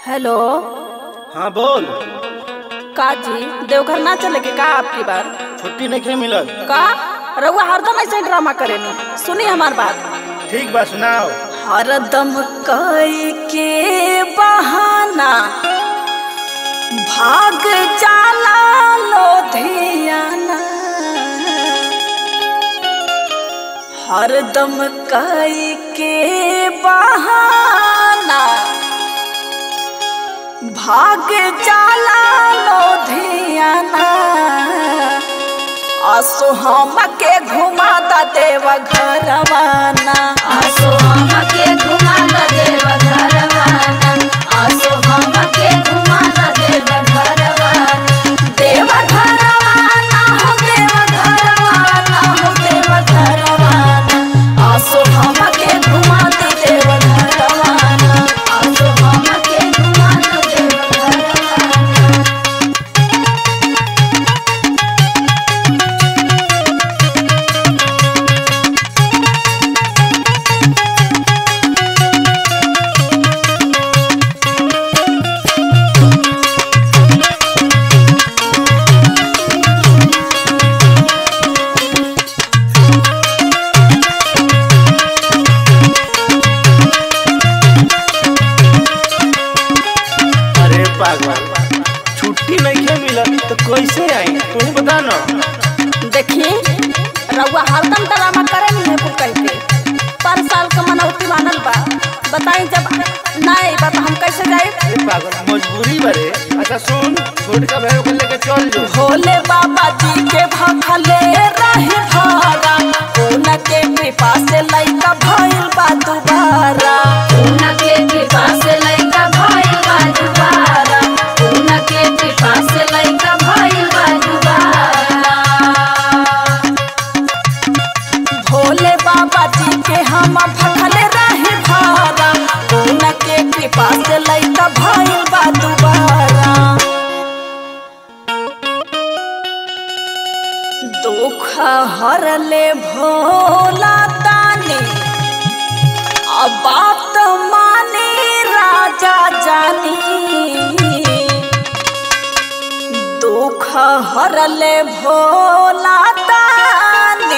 hello हाँ बोल का जी देवघर ना चले के का आपकी बार छुट्टी नहीं मिलत का रउआ हरदम ऐसे ड्रामा करेनी सुनी हमार बात ठीक बा सुनाओ हरदम कई के बहाना भाग जाला लोधियाना हरदम कई के बहाना भाग जाला लोधियाना असो हम के घुमा दा देव घरवाना आसो हमके घुमा द देव घरवाना आसो हमके घुमा द देव घरवाना देव घरवाना हो देव घरवाना हो देव घरवाना असो हम के घुमा दा देव घरवाना आसो हमके घुमा द देव घरवाना अरे पागल छुट्टी नहीं मिलत तो कैसे आई तू ही बता ना देखी रउआ हरदम ड्रामा करे नहीं है कुल कह के पर साल का मनौती मानल बा बताई जब ना आई बा तो हम कैसे जाए अरे पागल मजबूरी बरे अच्छा सुन छोटका भाई को लेके चल जो भोले बाबा जी के भखले रहे भारा उनके कृपा से लइका भइल बा दुबारा उनके कृपा से लइका भइल बा दुबारा उनके कृपा से लइका भइल बा दुबारा भोले बाबा जी के हम भखले रहे भारा उनके कृपा से लइका भइल बा दुबारा दुख हरले भोला तानी अब बात माने राजा जानी दुख हरले भोला तानी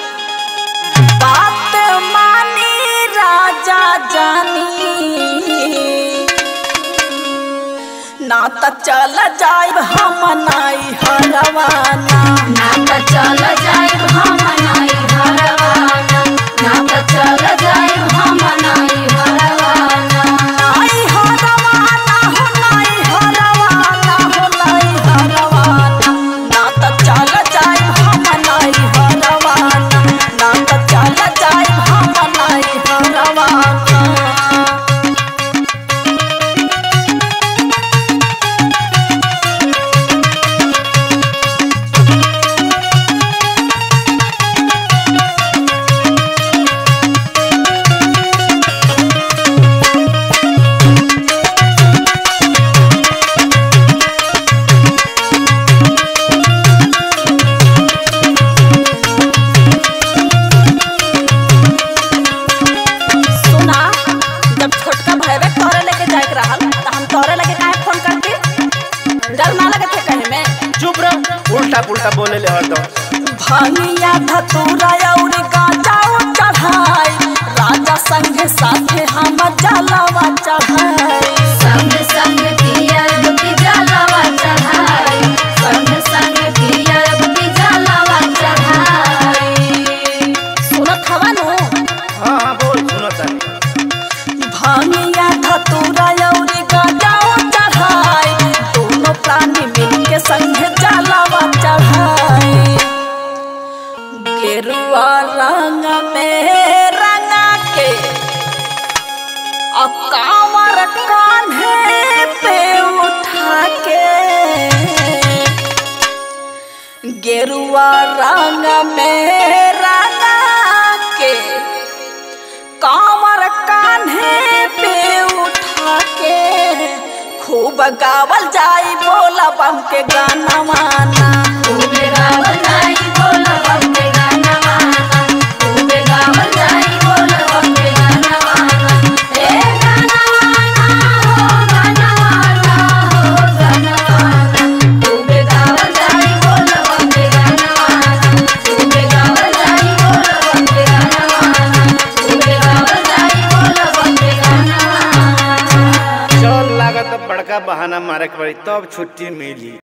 बात माने राजा जानी ना त चल जाइब हम नाई हरवाना ना त चल जाइब हम नाई हरवाना ना त चल जाइब हम नाई हरवाना नाई हरवाना हो नाई हरवाना हो नाई हरवाना ना त चल जाइब हम नाई हरवाना ना त चल जाइब हम नाई हरवाना सुना जब छोटका भैया तोरे लेके जाए के रहल त हम तोरे लेके काहे फोन करती डर ना लगे थे कहे में चुप रह उल्टा पुल्टा बोले ले हरदम भांगिया धतूरा और गांजा चढ़ाई राजा संगे साथे हम जलावा चढ़ाई संग संग पियर की जलावा चढ़ाई संग संग पियर की जलावा चढ़ाई सुनत हवा नु हाँ हाँ बोल सुनो तानी भांगिया धतूरा और गांजा चढ़ाई दोनों प्राणी मिलके संगे जलावा चढ़ाई गेरुआ रंग में रंगा के अकावर कान्हे पे उठा के गेरुआ रंग में रंगा के कांवर कान्हे पे उठा के खूब गावल जाई बोला बम के गाना माना खूबे गावल जाई बोल बम के गाना माना खूबे गावल जाई बोल बम के गाना माना ए गाना माना हो गाना बड़का बहाना मारे के पड़ी तब छुट्टी मिली